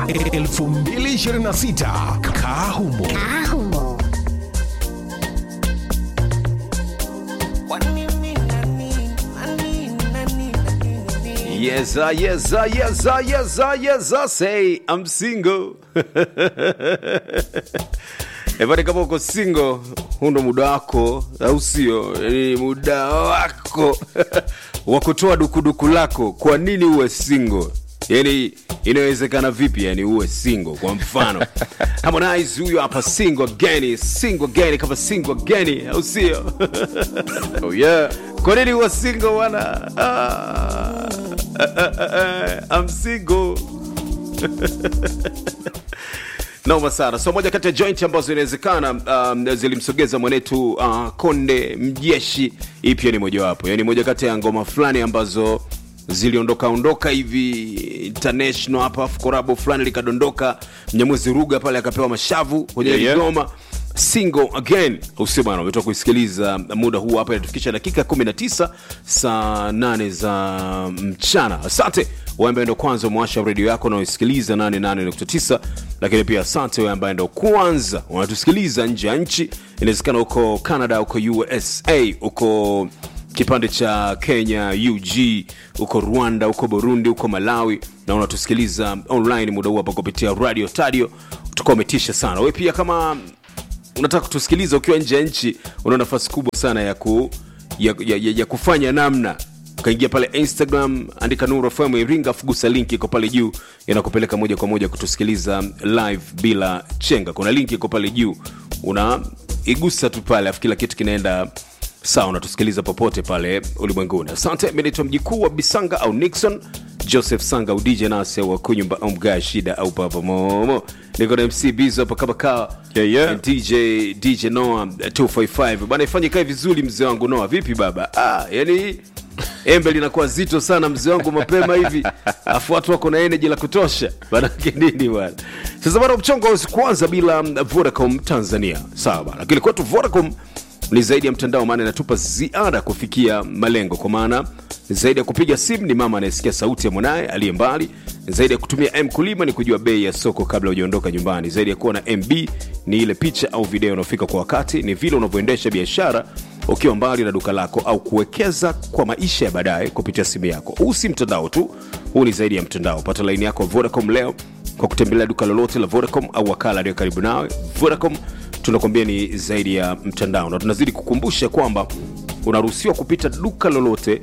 2026 Kahumo. Ahumo. Yes, uh, yes, uh, yes, uh, yes, uh, yes, uh, say I'm single. Ebani, kama uko single, huu ndo muda wako, au sio? Ni muda wako wa kutoa dukuduku lako. Kwa nini uwe single? Yani inawezekana vipi yani uwe single? Kwa mfano Harmonize huyo hapa single again, single again, kama single again, au sio? oh yeah. Kwa nini uwe single bwana? Ah, ah, ah, ah, I'm single. Noma sana. So moja kati ya joint ambazo inawezekana um, zilimsogeza mwanetu uh, Konde Mjeshi, hii pia ni mojawapo, yani moja kati ya ngoma fulani ambazo ziliondoka ondoka hivi international hapa, afu korabo fulani likadondoka, Mnyamwezi Ruga pale akapewa mashavu kwenye Yeah, yeah. ngoma single again usio bwana umetoka kuisikiliza muda huu hapa inatufikisha dakika 19 saa 8 za mchana asante wewe ambaye ndo kwanza umewasha redio yako na uisikiliza 88.9 lakini pia asante wewe ambaye ndo kwanza unatusikiliza nje ya nchi inawezekana huko canada huko usa huko kipande cha kenya ug huko rwanda huko burundi huko malawi na unatusikiliza online muda huu hapa kupitia radio tadio utakuwa umetisha sana we pia kama unataka kutusikiliza ukiwa nje ya nchi una nafasi kubwa sana ya, ku, ya, ya, ya, ya kufanya namna ukaingia pale instagram andika nuru fm iringa fugusa link iko pale juu inakupeleka moja kwa moja kutusikiliza live bila chenga kuna link iko pale juu una igusa tu pale afu kila kitu kinaenda sawa unatusikiliza popote pale ulimwenguni asante mi naitwa mjikuu wa bisanga au nixon joseph sanga au dj nase wa kunyumba au mgaa shida au papa momo niko na mc bizo hapa kama kaa Yeah, yeah. And dj dj noa 255 bana ifanye kae vizuri mzee wangu noa vipi baba ah, yani embe linakuwa zito sana mzee wangu mapema hivi afu watu wako na energy la kutosha manake nini bwana sasa bana mchongo hauwezi kuanza bila vodacom tanzania sawa bana lakini kwetu vodacom ni zaidi ya mtandao maana inatupa ziada kufikia malengo kwa maana zaidi ya kupiga simu ni mama anayesikia sauti ya mwanaye aliye mbali zaidi ya kutumia m kulima ni kujua bei ya soko kabla hujaondoka nyumbani zaidi ya kuwa na mb ni ile picha au video unaofika kwa wakati ni vile unavyoendesha biashara ukiwa mbali na duka lako au kuwekeza kwa maisha ya baadaye kupitia simu yako huu si mtandao tu huu ni zaidi ya mtandao pata laini yako vodacom leo kwa kutembelea duka lolote la vodacom au wakala aliyo karibu nawe vodacom tunakwambia ni zaidi ya mtandao na tunazidi kukumbusha kwamba unaruhusiwa kupita duka lolote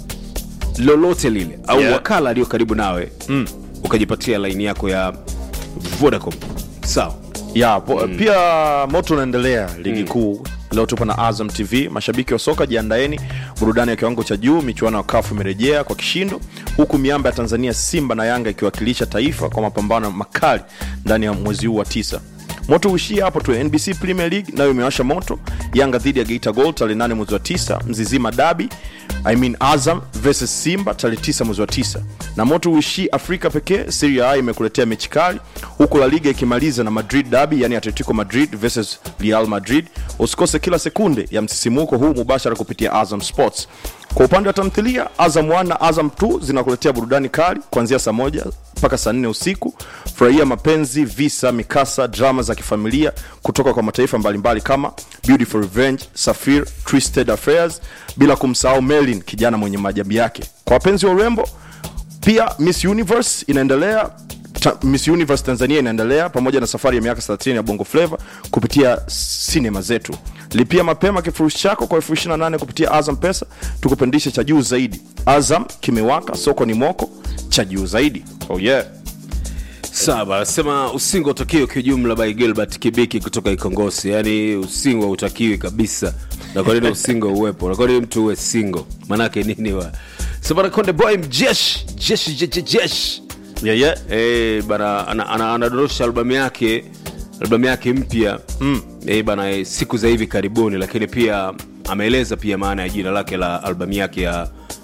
lolote lile au Yeah. wakala aliyo karibu nawe mm. ukajipatia laini yako ya vodacom sawa ya po, pia moto unaendelea ligi kuu leo tupo na azam tv mashabiki wa soka jiandaeni burudani ya kiwango cha juu michuano ya kafu imerejea kwa kishindo huku miamba ya tanzania simba na yanga ikiwakilisha taifa kwa mapambano makali ndani ya mwezi huu wa tisa moto uishia hapo tu nbc premier league nayo imewasha moto yanga dhidi ya geita gold tarehe 8 mwezi wa tisa mzizima dabi I mean azam versus simba tarehe 9 mwezi wa tisa na moto uishii afrika pekee Serie A imekuletea mechi kali huku la liga ikimaliza na madrid dabi yani atletico madrid versus real madrid usikose kila sekunde ya msisimuko huu mubashara kupitia azam sports kwa upande wa tamthilia azam 1 na azam 2 zinakuletea burudani kali kuanzia saa moja mpaka saa nne usiku furahia mapenzi visa mikasa drama za kifamilia kutoka kwa mataifa mbalimbali kama beautiful revenge safir twisted affairs bila kumsahau melin kijana mwenye maajabu yake kwa wapenzi wa urembo pia miss universe inaendelea ta, miss universe tanzania inaendelea pamoja na safari ya miaka 30 ya bongo flava kupitia sinema zetu lipia mapema kifurushi chako kwa elfu 28 kupitia azam pesa tukupandishe cha juu zaidi azam kimewaka soko ni moko cha juu zaidi oh yeah sawa anasema usingo utakiwi kiujumla by gilbert kibiki kutoka ikongosi yaani usingo hautakiwi kabisa na kwa nini usingo uwepo na kwa nini mtu uwe singo manake nini wa sabana konde boy mjeshi jeshi jeshi jeshi yeah, yeah. Eh, bana ana- ana- anadondosha albamu yake albamu yake mpya mm. eh, bana eh, siku za hivi karibuni lakini pia ameeleza pia maana ya jina lake la albamu yake ya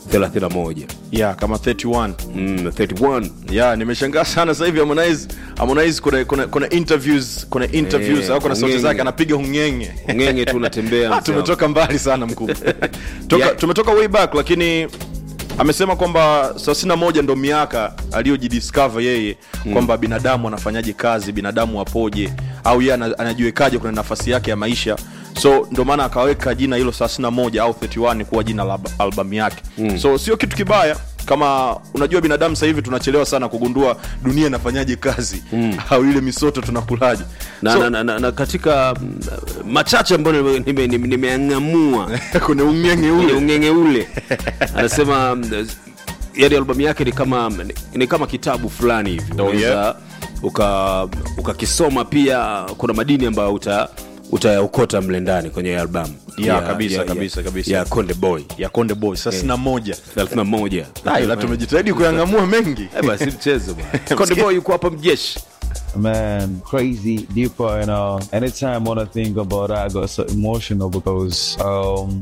31 yeah kama 31 mm, 31 yeah nimeshangaa sana sasa hivi harmonize harmonize kuna kuna kuna interviews kuna interviews Eh, au kuna sauti hungenge. zake anapiga hungenge ngenge tu unatembea Ah, mzee wangu. tumetoka mbali sana mkubwa Toka, Yeah. tumetoka way back lakini amesema kwamba 31 ndo miaka aliyojidiscover yeye kwamba binadamu anafanyaje kazi binadamu apoje au yeye ana- anajiwekaje kuna nafasi yake ya maisha so ndo maana akaweka jina hilo 31 au 31 kuwa jina la alb- albamu yake mm. so sio kitu kibaya kama unajua binadamu sasa hivi tunachelewa sana kugundua dunia inafanyaje kazi mm. au ile misoto tunakulaje na, so, na, na, na, na katika mm, machache ambayo nimeangamua nime, nime nimeang'amua kuna ungenge kwenye ule ungenge ule anasema mm, yani albamu yake ni kama ni, ni kama kitabu fulani hivi Oh, unaweza yeah. uka ukakisoma pia kuna madini ambayo uta utayaokota mle ndani kwenye albamu Yeah, kabisa, kabisa, kabisa. ya konde boy ya konde boy saa sina moja 31 Ah, ila tumejitahidi kuyang'amua mengi Eh, basi mchezo bwana. konde boy yuko hapa mjeshi Man, crazy, deeper, and uh, anytime when I think about that, I got so emotional because um,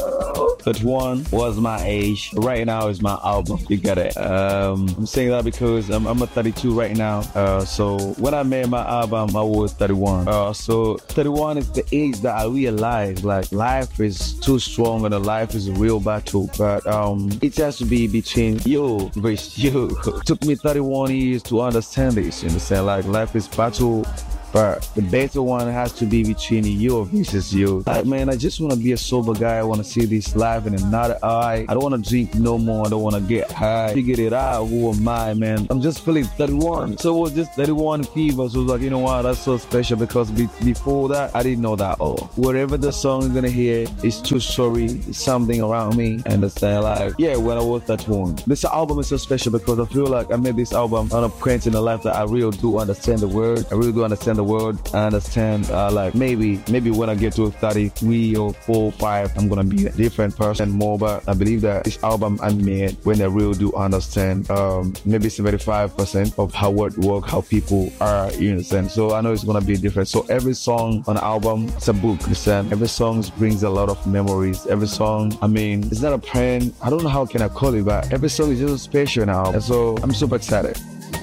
31 was my age. Right now is my album. You get it. Um, I'm saying that because I'm, I'm a 32 right now. Uh, so when I made my album, I was 31. Uh, so 31 is the age that I realized like life is too strong and life is a real battle. But um, it has to be between you versus you. took me 31 years to understand this. You understand? Like life is battle. But the better one has to be between you versus you. Like, man, I just want to be a sober guy. I want to see this life in another eye. I don't want to drink no more. I don't want to get high. Figured it out. Who am I, man? I'm just feeling 31. So it was just 31 fever. So it was like, you know what? That's so special because be- before that, I didn't know that all. Whatever the song you're going to hear is too sorry. It's something around me. Understand? Like, yeah, when I was 31. This album is so special because I feel like I made this album on a point in the life that I really do understand the word. I really do understand the word. I understand, uh, like, maybe, maybe when I get to 33 or 4 5, I'm going to be a different person more. But I believe that this album I made when I really do understand, um, maybe 75% of how it work, how people are, you understand? So I know it's going to be different. So every song on the album, it's a book, you understand? Every song brings a lot of memories. Every song, I mean, it's not a plan. I don't know how can I call it, but every song is just special now. And so I'm super excited.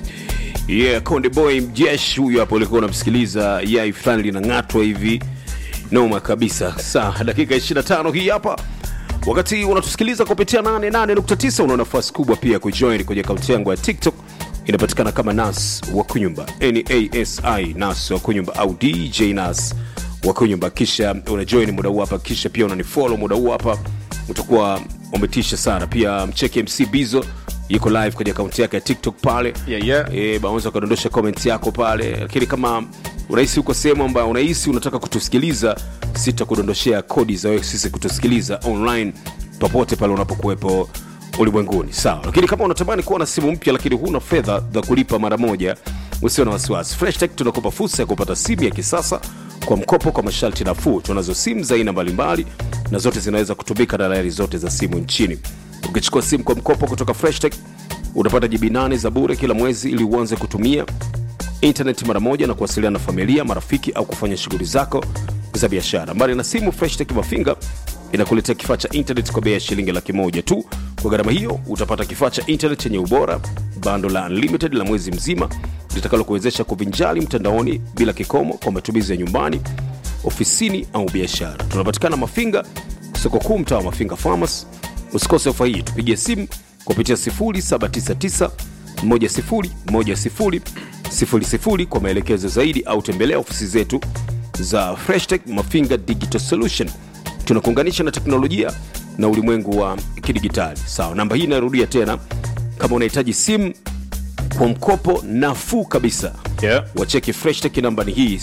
yeah konde boy mjeshi huyu hapo ulikuwa unamsikiliza yai fulani linang'atwa hivi noma kabisa saa dakika 25 hii hapa wakati unatusikiliza kupitia 88.9 una nafasi kubwa pia kujoin kwenye akaunti yangu ya tiktok inapatikana kama nas wa kunyumba nasi nas wa kunyumba au dj nas wa kunyumba kisha unajoin muda huu hapa kisha pia unanifolo muda huu hapa utakuwa umetisha sana pia mcheki mc bizo yuko live kwenye akaunti yake ya tiktok pale Yeah, yeah. e, unaweza ukadondosha comment yako pale lakini kama unahisi uko sehemu ambayo unahisi unataka kutusikiliza sitakudondoshea kodi za wewe sisi kutusikiliza online popote pale unapokuwepo ulimwenguni sawa lakini kama unatamani kuwa na simu mpya lakini huna fedha za kulipa mara moja usio na wasiwasi freshtech tunakupa fursa ya kupata simu ya kisasa kwa mkopo kwa masharti nafuu tunazo simu za aina mbalimbali na zote zinaweza kutumika na layari zote za simu nchini ukichukua simu kwa mkopo kutoka freshtech utapata jibi 8 za bure kila mwezi ili uanze kutumia intaneti mara moja na kuwasiliana na familia marafiki au kufanya shughuli zako za biashara mbali na simu freshtech mafinga inakuletea kifaa cha intanet kwa bei ya shilingi laki moja tu kwa gharama hiyo utapata kifaa cha intanet chenye ubora bando la unlimited la mwezi mzima litakalo kuwezesha kuvinjali mtandaoni bila kikomo kwa matumizi ya nyumbani ofisini au biashara tunapatikana mafinga soko kuu mtaa wa mafinga farmers usikose ofa hii tupigie simu kupitia 0799 101000 kwa maelekezo zaidi au tembelea ofisi zetu za freshtech mafinga digital solution tunakuunganisha na teknolojia na ulimwengu wa kidigitali sawa namba hii inarudia tena kama unahitaji simu kwa mkopo nafuu kabisa Yeah. wacheki freshtech namba ni hii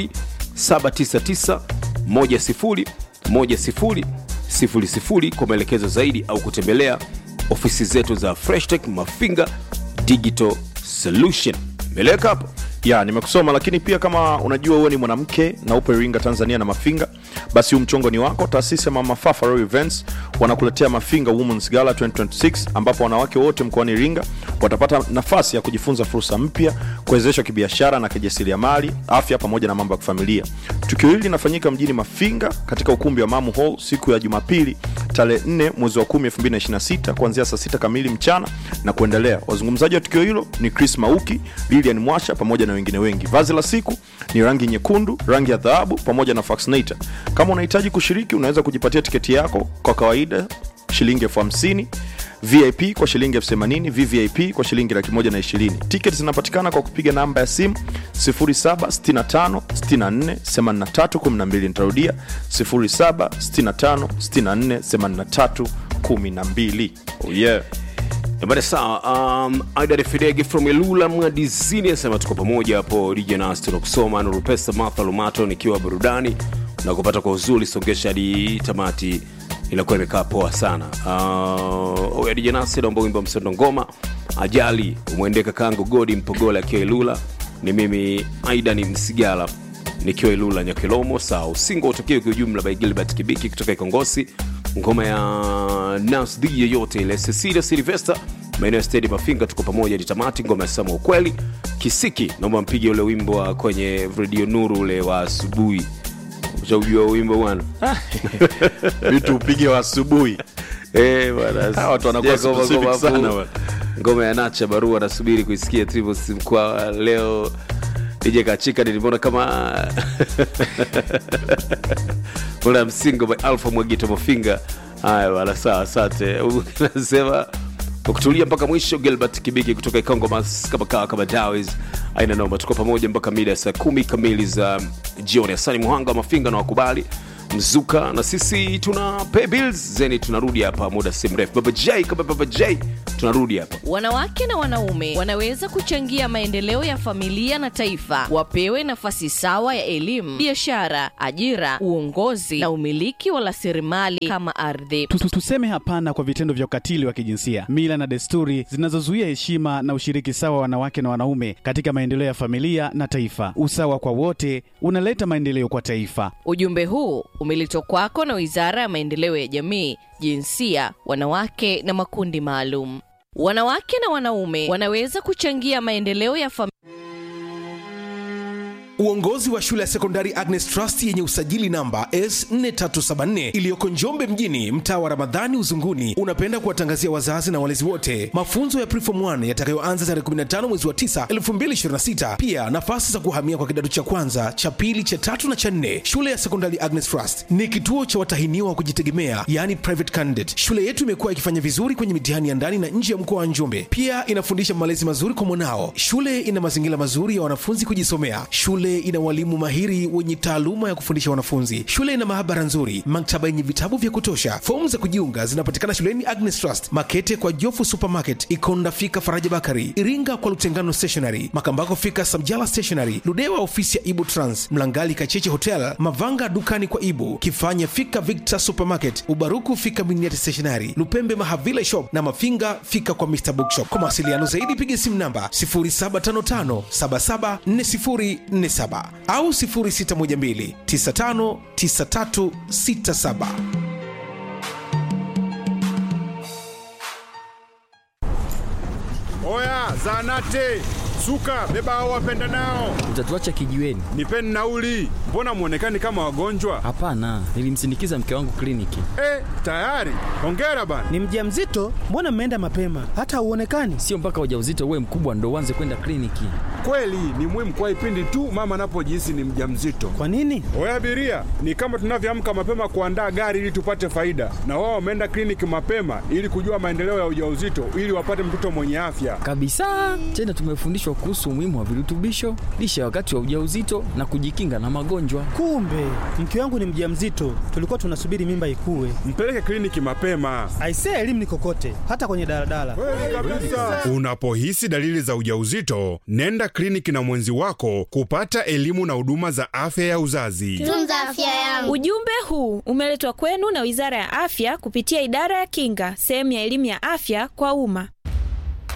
0799101000 kwa maelekezo zaidi au kutembelea ofisi zetu za freshtech mafinga digital solution meleka hapo ya nimekusoma lakini pia kama unajua wewe ni mwanamke na upo iringa tanzania na mafinga basi huu mchongo ni wako taasisi ya mama Fafa Royal events wanakuletea mafinga womens gala 2026 ambapo wanawake wote mkoani iringa watapata nafasi ya kujifunza fursa mpya kuwezeshwa kibiashara na kijasiriamali afya pamoja na mambo ya kifamilia tukio hili linafanyika mjini mafinga katika ukumbi wa mamu hall siku ya jumapili tarehe 4 mwezi wa 10 2026 kuanzia saa 6 kamili mchana na kuendelea wazungumzaji wa tukio hilo ni chris mauki lilian mwasha pamoja na wengine wengi vazi la siku ni rangi nyekundu rangi ya dhahabu pamoja na faxinator kama unahitaji kushiriki unaweza kujipatia tiketi yako kwa kawaida shilingi elfu hamsini vip kwa shilingi elfu themanini vvip kwa shilingi laki moja na ishirini tiketi zinapatikana kwa kupiga namba ya simu 0765648312 nitarudia 0765648312 oh yeah. Bada sawa, um, Aida Fidege from Elula Mwadizini anasema tuko pamoja hapo DJ Nas tunakusoma Nurupesa Martha Lumato nikiwa burudani na kupata kwa uzuri songesha hadi tamati inakuwa imekaa poa sana. Uh, oya DJ Nas naomba wimbo wa msondo ngoma ajali umwendee kakangu Godi Mpogola akiwa Elula. Ni mimi Aida ni Msigala nikiwa Ilula Nyakilomo. Sawa, usingo utokee kwa ujumla by Gilbert Kibiki kutoka Ikongosi, ngoma ya Nas D yoyote ile, Cecilia Silvester maeneo ya stedi Mafinga, tuko pamoja hadi tamati. Ngoma ya Sama Ukweli Kisiki, naomba mpige ule wimbo wa kwenye Radio Nuru ule wa asubuhi. Ushaujua wimbo bwana? vitu upige wa asubuhi Eh, bwana, Hawa watu wanakuwa sija ngoma- specific ngoma sana fu- bwana. ngoma ya nacha barua nasubiri kuisikia Trivos mkwa leo DJ Kachika nilimwona kama ule msingo by Alpha Mwagito Mafinga. Haya bwana, sawa, asante. Nasema kwa kutulia mpaka mwisho. Gilbert Kibiki kutoka Ikongo Mas kama kawa kama Dawes aina noma, tuko pamoja mpaka mida ya saa kumi kamili za jioni. Asani Muhanga wa Mafinga na wakubali mzuka na sisi tuna pay bills zeni, tunarudi hapa muda si mrefu. Baba J kama Baba J, tunarudi hapa. Wanawake na wanaume wanaweza kuchangia maendeleo ya familia na taifa. Wapewe nafasi sawa ya elimu, biashara, ajira, uongozi na umiliki wa rasilimali kama ardhi. Tu- tu- Tuseme hapana kwa vitendo vya ukatili wa kijinsia, mila na desturi zinazozuia heshima na ushiriki sawa wa wanawake na wanaume katika maendeleo ya familia na taifa. Usawa kwa wote unaleta maendeleo kwa taifa. Ujumbe huu umeletwa kwako na Wizara ya Maendeleo ya Jamii, Jinsia, Wanawake na Makundi Maalum. Wanawake na wanaume wanaweza kuchangia maendeleo ya familia Uongozi wa shule ya sekondari Agnes Trust yenye usajili namba S4374 iliyoko Njombe mjini, mtaa wa Ramadhani Uzunguni, unapenda kuwatangazia wazazi na walezi wote mafunzo ya Preform 1 yatakayoanza tarehe 15 mwezi wa 9 2026. Pia nafasi za kuhamia kwa kidato cha kwanza, cha pili, cha tatu na cha nne. Shule ya sekondari Agnes Trust ni kituo cha watahiniwa wa kujitegemea, yani private candidate. Shule yetu imekuwa ikifanya vizuri kwenye mitihani ya ndani na nje ya mkoa wa Njombe. Pia inafundisha malezi mazuri kwa mwanao. Shule ina mazingira mazuri ya wanafunzi kujisomea. Shule ina walimu mahiri wenye taaluma ya kufundisha wanafunzi. Shule ina maabara nzuri, maktaba yenye vitabu vya kutosha. Fomu za kujiunga zinapatikana shuleni Agnes Trust, Makete kwa Jofu Supermarket, Ikonda fika Faraja Bakari, Iringa kwa Lutengano Stationery, Makambako fika Samjala Stationery, Ludewa ofisi ya Ibu Trans, Mlangali Kacheche Hotel, Mavanga dukani kwa Ibu, Kifanya fika Victor Supermarket, Ubaruku fika Miniati Stationery, Lupembe Mahavile Shop na Mafinga fika kwa Mr Bookshop. Kwa mawasiliano zaidi piga simu namba 0755774047 au 0612959367. Oya, zanate suka, beba hao wapenda nao, Utatuacha kijiweni? nipeni nauli. Mbona mwonekani kama wagonjwa? Hapana, nilimsindikiza mke wangu kliniki. Eh, tayari. Hongera bana. Ni mjamzito? Mbona mmeenda mapema? Hata hauonekani. Sio mpaka ujauzito uwe mkubwa ndo uanze kwenda kliniki. Kweli ni muhimu kwa ipindi tu mama anapojihisi ni mjamzito. Kwa nini? Oya abiria, ni kama tunavyoamka mapema kuandaa gari ili tupate faida, na wao wameenda kliniki mapema ili kujua maendeleo ya ujauzito ili wapate mtoto mwenye afya. Kabisa. Tena tumefundishwa kuhusu umuhimu wa virutubisho, lishe wakati wa ujauzito na kujikinga na magonjwa. Kumbe mke wangu ni mjamzito, tulikuwa tunasubiri mimba ikue. Mpeleke kliniki mapema. Aisee, elimu ni kokote, hata kwenye daladala. Kweli kabisa. Unapohisi dalili za ujauzito, nenda kliniki na mwenzi wako kupata elimu na huduma za afya ya uzazi. Tunza afya yangu. Ujumbe huu umeletwa kwenu na Wizara ya Afya kupitia Idara ya Kinga, sehemu ya elimu ya afya kwa umma.